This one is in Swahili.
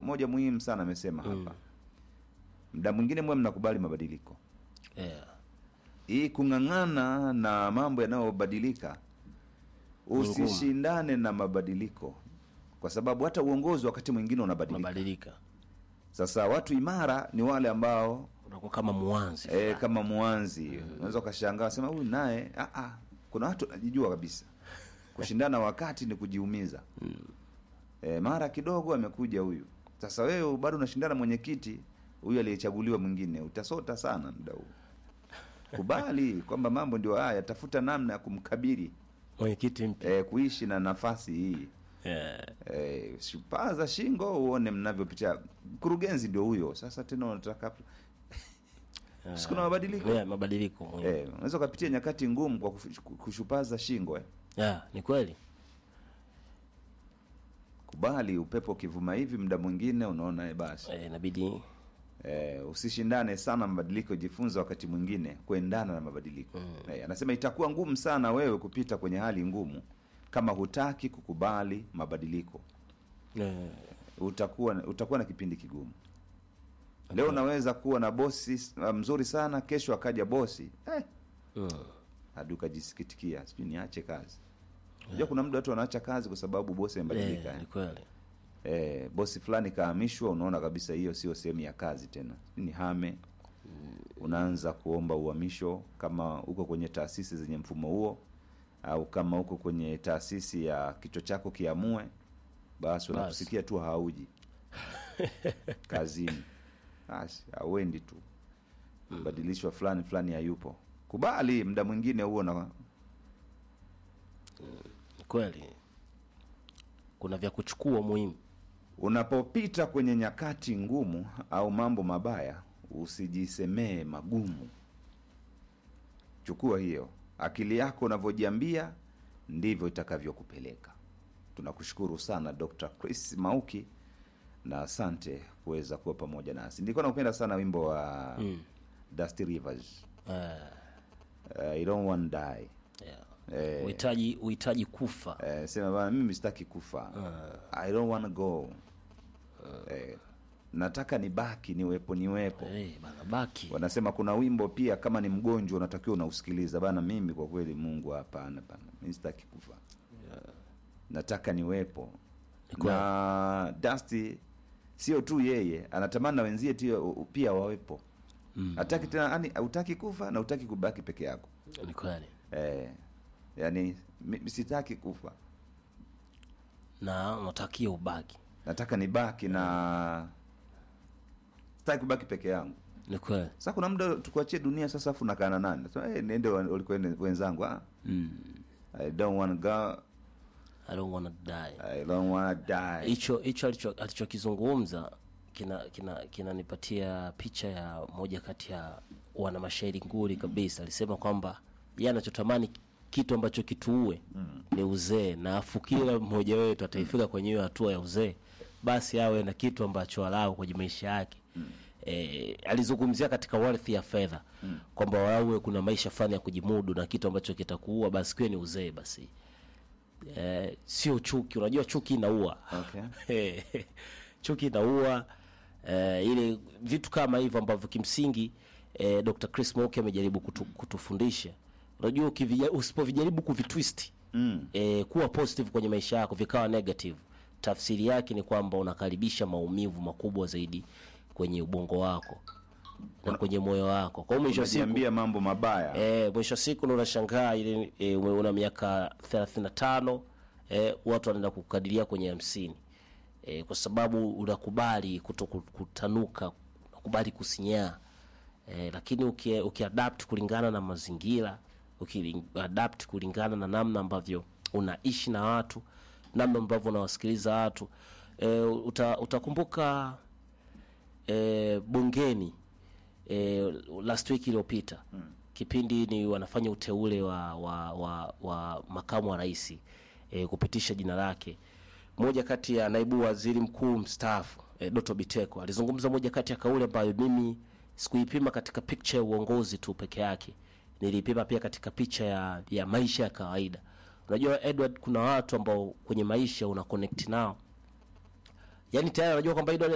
moja muhimu sana amesema hapa mda mwingine mwe mnakubali mabadiliko yeah. hii kung'ang'ana na mambo yanayobadilika usishindane na mabadiliko kwa sababu hata uongozi wakati mwingine unabadilika mabadilika sasa watu imara ni wale ambao unakuwa kama mwanzi e, kama mwanzi unaweza ukashangaa sema huyu naye ah, ah, kuna watu najijua kabisa kushindana wakati ni kujiumiza e, mara kidogo amekuja huyu sasa wewe bado unashindana mwenyekiti huyu aliyechaguliwa mwingine utasota sana muda huu kubali kwamba mambo ndio haya tafuta namna ya kumkabiri mwenyekiti mpya e, kuishi na nafasi hii yeah. e, shupaza shingo uone mnavyopitia mkurugenzi ndio huyo sasa tena unataka sikuna mabadiliko yeah, mabadiliko muhimu Eh, unaweza ukapitia nyakati ngumu kwa kufu- kushupaza shingo eh. yeah, ni kweli Kubali upepo ukivuma hivi, muda mwingine unaona eh, basi eh, inabidi eh, usishindane sana mabadiliko, jifunze wakati mwingine kuendana na mabadiliko eh, anasema itakuwa ngumu sana wewe kupita kwenye hali ngumu kama hutaki kukubali mabadiliko. eh, Utakuwa utakuwa na kipindi kigumu. Leo unaweza kuwa na bosi s- mzuri sana, kesho akaja bosi eh, mm, hadi ukajisikitikia, sijui niache kazi. Unajua kuna muda watu wanaacha kazi kwa sababu bosi amebadilika. eh, eh. ni kweli eh, bosi fulani kahamishwa, unaona kabisa hiyo sio sehemu ya kazi tena, ni hame. Unaanza kuomba uhamisho kama uko kwenye taasisi zenye mfumo huo, au kama uko kwenye taasisi ya kichwa chako kiamue, basi unakusikia tu hauji kazini, basi hauendi tu, badilishwa fulani fulani hayupo. Kubali muda mwingine huo na ni kweli kuna vya kuchukua muhimu Unapopita kwenye nyakati ngumu au mambo mabaya, usijisemee magumu. Chukua hiyo akili yako, unavyojiambia ndivyo itakavyokupeleka. Tunakushukuru sana Dr. Chris Mauki na asante kuweza kuwa pamoja nasi. Nilikuwa nakupenda sana wimbo wa mm. Dusty Rivers eh, uh, I don't want to die. yeah. Eh, uhitaji uhitaji kufa eh, sema bana, mimi sitaki kufa I don't want to go eh, nataka nibaki niwepo niwepo eh, bana baki wanasema kuna wimbo pia kama ni mgonjwa unatakiwa unausikiliza bana mimi kwa kweli mungu hapana bana mimi sitaki kufa nataka niwepo Ni kweli. na dusty sio tu yeye anatamani na wenzie tio- pia wawepo Mm. hataki tena yani hautaki kufa na utaki kubaki peke yako ni kweli eh, yani mi- sitaki kufa na unatakia ubaki nataka nibaki na sitaki kubaki peke yangu ni kweli sasa kuna muda tukuachie dunia sasa afu nakaa na nani Nasema, hey, niende wa- walikoende wenzangu ah, mm. I don't want to go I don't wanna die I don't want to die hicho hicho alicho- alichokizungumza kina kina kinanipatia picha ya moja kati ya wana mashairi nguri kabisa alisema kwamba yeye anachotamani kitu ambacho kituue ni uzee na afu kila mmoja wetu ataifika kwenye hiyo hatua ya uzee basi awe na kitu ambacho alau kwenye maisha yake Eh, alizungumzia katika wealth ya fedha kwamba wawe kuna maisha fulani ya kujimudu na kitu ambacho kitakuua basi kiwe ni uzee basi eh, sio chuki unajua chuki inaua Okay. chuki inaua eh, ile vitu kama hivyo ambavyo kimsingi eh, Dr. Chris Mauki amejaribu kutu, kutufundisha unajua ukivija- usipovijaribu kuvitwist Mm. eh, kuwa positive kwenye maisha yako vikawa negative tafsiri yake ni kwamba unakaribisha maumivu makubwa zaidi kwenye ubongo wako na kwenye moyo wako kwa hiyo mwisho wa siku unajiambia mambo mabaya Eh, mwisho wa siku ndo unashangaa ile e, una miaka 35 eh, watu wanaenda kukadiria kwenye hamsini eh, kwa sababu unakubali kuto ku- kutanuka unakubali kusinyaa eh, lakini uki, ukiadapt kulingana na mazingira ukiadapt kulingana na namna ambavyo unaishi na watu namna ambavyo unawasikiliza watu eh, uta, utakumbuka eh, bungeni eh, last week iliyopita mm. kipindi ni wanafanya uteule wa, wa, wa, wa makamu wa rais eh, kupitisha jina lake moja kati ya naibu waziri mkuu mstaafu eh, Doto Biteko alizungumza moja kati ya kauli ambayo mimi sikuipima katika picha ya uongozi tu peke yake nilipima pia katika picha ya, ya maisha ya kawaida unajua Edward kuna watu ambao kwenye maisha una connect nao yani tayari unajua kwamba Edward